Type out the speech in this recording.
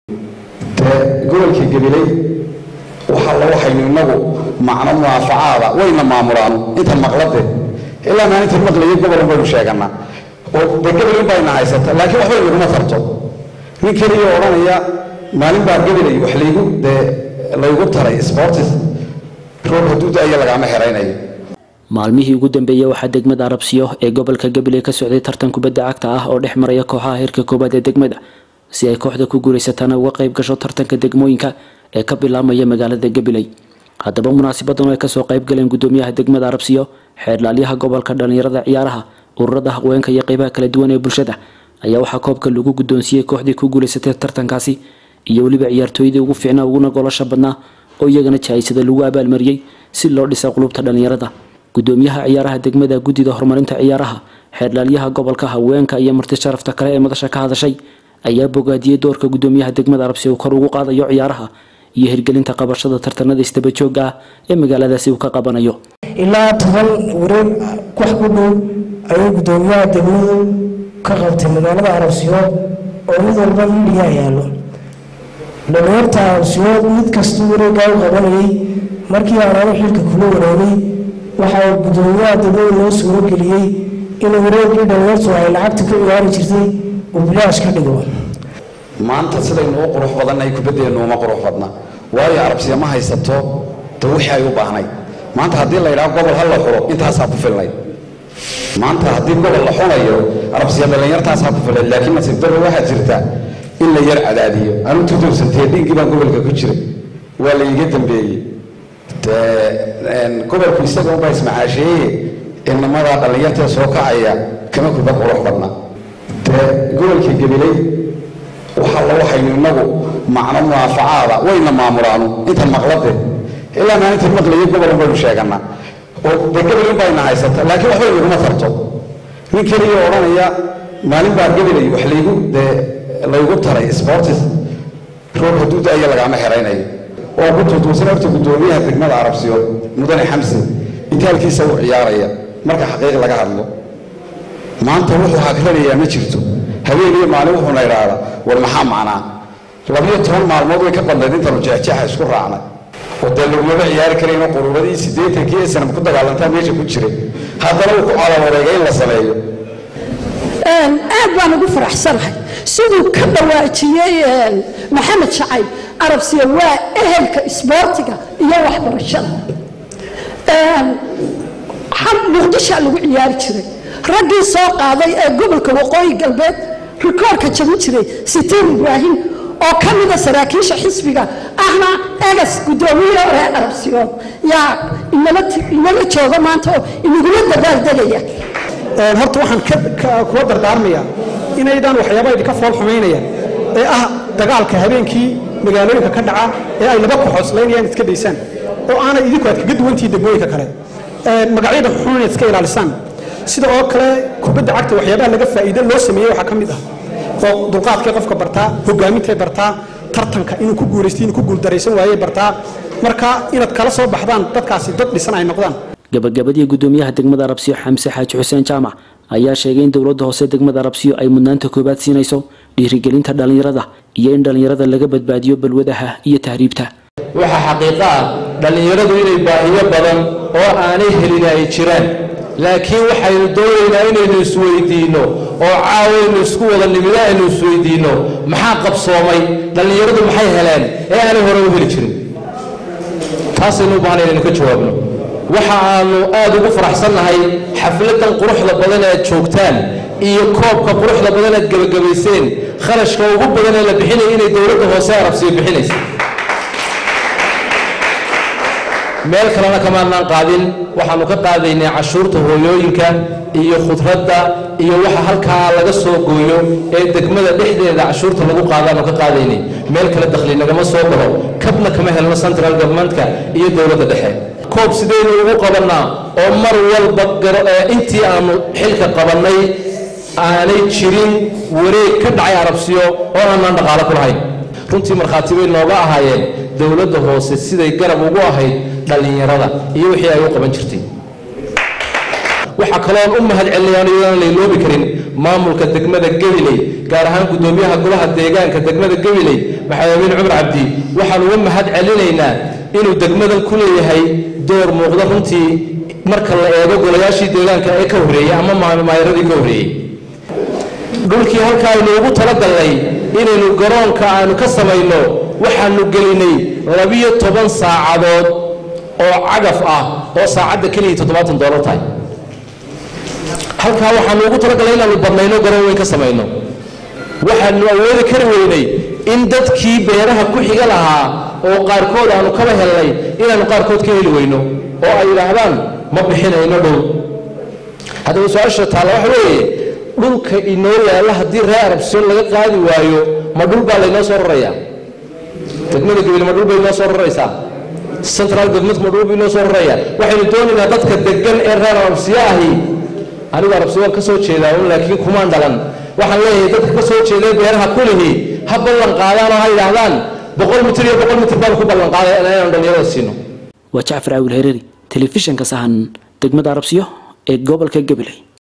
dee gobolka gabiley waxa la waxaynu inagu macno munaafacaada wayna maamulaanu intan maqlade ilaa maalintan maqlayo gobolun baynu sheeganaa oo dee gabilin bayna haysata laakiin waxba inaguma tarto nin keliya odhanaya maalin baa gabilay wax laygu dee laygu taray sportis roob hadduu da-aya lagaama xeraynayo maalmihii ugu dambeeyey waxaa degmada arabsiyo ee gobolka gabiley ka socday tartan kubadda cagta ah oo dhex maraya kooxaha heerka koowaad ee degmada si ay kooxda ku guulaysataana uga qayb gasho tartanka degmooyinka ee ka bilaabmaya magaalada gabiley haddaba munaasibadan oo ay kasoo qayb galeen gudoomiyaha degmada arabsiyo xeerdhaalyaha gobolka dhallinyarada ciyaaraha ururada haweenka iyo qeybaha kala duwan ee bulshada ayaa waxaa koobka lagu guddoonsiiyey kooxdii ku guulaysatay tartankaasi iyo weliba ciyaartooydii ugu fiicnaa uguna golosha badnaa oo iyagana jahaysada lagu abaalmariyey si loo dhisa qulubta dhallinyarada gudoomiyaha ciyaaraha degmada guddida horumarinta ciyaaraha xeerdhaalyaha gobolka haweenka iyo marti sharafta kale ee madasha ka hadashay ayaa bogaadiyey doorka gudoomiyaha degmada arabsi uu kor ugu qaadayo ciyaaraha iyo hirgelinta qabashada tartanada isdabajooga ah ee magaaladaasi uu ka qabanayo ilaa toban wareeg wax ku dhow ayuu gudoomiyaha degmadu ka qabtay magaalada arabsiyood oo mid walba midiyaa yaalo dhalinyarta arabsiyood mid kastuu wareegaa u qabanayay markii aanaanu xilka kula wareegay waxaa gudoomiyaha degmadu noo suuro geliyey in wareegii dhalinyartu ay lacagta ka ciyaari jirtay uu bilaash ka dhigo maanta sidaynu u qurux badannahay kubaddeennu uma qurux badna waayo arabsiya ma haysato de wixii ay u baahnayd maanta haddii la yidhaho gobol ha la xulo intaasaa ku filnayd maanta haddii gobol la xunayo arabsiya dhallinyartaasaa ku filnayd laakiin nasiib darro waxaa jirta in la yar cadaadiyo anu tudowsantee dhiiggii baan gobolka ku jiray waa la iiga dambeeyey de gobolku isaga unbaa ismacaasheeye inamadaa dhallinyartee soo kacaya kama kubad qurux badna dee gobolka gabiley waxa la waxaynu inagu macno munaafacaada wayna maamulaanu intan maqlade ilaa maalintan maqlayo gobolun baynu sheeganaa oo dee gabilin bayna haysata laakiin waxba inaguma tarto nin keliya odhanaya maalin baa gabilay wax laygu dee laygu taray sportis roob hadduu da-aya lagaama xeraynayo oo ku tuutuusan horta guddoomiyaha degmada arabsiyood mudane xamse itaalkiisa u ciyaaraya marka xaqiiq laga hadlo maanta wuxuu hagranayaa ma jirto habeen iyo maalin wuxuuna idhaahdaa war maxaa macnaa labiyo toban maalmood way ka badnayd intanu jeexjeexa isku raacnay oo dee lagumaba ciyaari karayno quruuradii siddeetankii ee sanam ku dagaalantaa meesha ku jiray haddana uu ku calawareegay in la sameeyo aad baan ugu faraxsanahay siduu ka dhawaajiyey maxamed shacayb arabsiya waa ehelka isboortiga iyo waxbarashada muqdishaa lagu ciyaari jiray raggii soo qaaday ee gobolka waqooyi galbeed rikoorka jabin jiray sitiin ibraahim oo ka mida saraakiisha xisbiga ahna egas guddoomiye ee arabsiyood yaa inala jooga maanta oo inagula dabaaldegaya horta waxaan kula dardaarmayaa inaydaan waxyaaba idinka fool xumaynayaan ee ah dagaalka habeenkii magaalooyinka ka dhaca ee ay laba kooxood islaynayaan iska daysaan oo aanay idinku aad kaga duwantihiin degmooyinka kale magacyada xun inaad iska ilaalisaan sida oo kale kubadda cagta waxyaabaha laga faa'iide loo sameeyey waxaa ka mid ah oo dulqaadkay qofka bartaa hogaamintay bartaa tartanka inuu ku guulaysto inuu ku guuldaraysan waayey bartaa marka inaad kala soo baxdaan dadkaasi dad dhisan ay noqdaan gabagabadii gudoomiyaha degmada arabsiyo xamse xaaji xuseen jaamac ayaa sheegay in dowladda hoose degmada arabsiyo ay mudnaanta koobaad siinayso dhiirigelinta dhallinyarada iyo in dhallinyarada laga badbaadiyo balwadaha iyo tahriibta waxaa xaqiiqo ah dhallinyaradu inay baahiyo badan oo aanay helin ay jiraan laakiin waxaynu doonaynaa inaynu isweydiinno oo caawaynu isku wada nimida aynu isweydiinno maxaa qabsoomay dhallinyaradu maxay heleen ee aanay hore u heli jirin taasaynu u baahnay inaynu ka jawaabno waxa aanu aad ugu faraxsannahay xafladan quruxda badan aad joogtaan iyo koobka quruxda badan aad gebagabayseen kharashka ugu badan ee la bixinaya inay dowladda hoose arabsiyo bixinaysa meel kalena kamaanaan qaadin waxaanu ka qaadaynay cashuurta hooyooyinka iyo khudradda iyo waxa halkaa laga soo gooyo ee degmada dhexdeeda cashuurta lagu qaadaanu ka qaadaynay meel kale dakhli nagama soo galo kabna kama helno central governmentka iyo dowladda dhexe koob sidaynu ugu qabannaa oo mar walba intii aanu xilka qabannay aanay jirin wareeg ka dhacay arabsiyo oo aanaan dhaqaalo ku lahayn runtii markhaati bay nooga ahaayeen dowladda hoose siday garab ugu ahayd dhallinyarada iyo wixii ay u qaban jirtay waxaa kaloon u mahad celinayaan iyadaan layloobi karin maamulka degmada gabiley gaar ahaan guddoomiyaha golaha deegaanka degmada gabiley maxamed amiin cumar cabdi waxaan uga mahad celinaynaa inuu degmadan ku leeyahay door muuqda runtii marka la eego golayaashii deegaanka ee ka horreeyey ama maayaradii ka horreeyey dhulkii halka aynu ugu talagalnay inaynu garoonka aanu ka samayno waxaanu gelinay labiyo toban saacadood oo cagaf ah oo saacadda keliya toddobaatan doolar tahay halkaa waxaanu ugu talagalnay inaanu badnayno garoon weyn ka samayno waxaanu awoodi kari weynay in dadkii beeraha ku xiga lahaa oo qaarkood aanu kaba helnay inaanu qaarkood ka heli weyno oo ay yidhaahdaan ma bixinayno dhow haddaba su-aasha taalla waxa weeye dhulka inoo yaalla haddii reer arabsiyon laga qaadi waayo ma dhul baa laynoo soo rarayaa degmada gabil ma dhul bay inoo soo raraysaa central government ma dhul bay inoo soo raraya waxaynu doonaynaa dadka degan ee reer arabsiyo ahi anigu arabsiyo waan ka soo jeedaa un laakiin kumaan dhalan waxaan leeyahay dadka ka soo jeeday beeraha kulihi ha ballan qaadaan oo ha yidhaahdaan boqol mitir iyo boqol mitir baan ku ballan qaaday inaanu dhalinyarada siino waa jacfar caawil hereeri telefishanka sahan degmada arabsiyo ee gobolka gabiley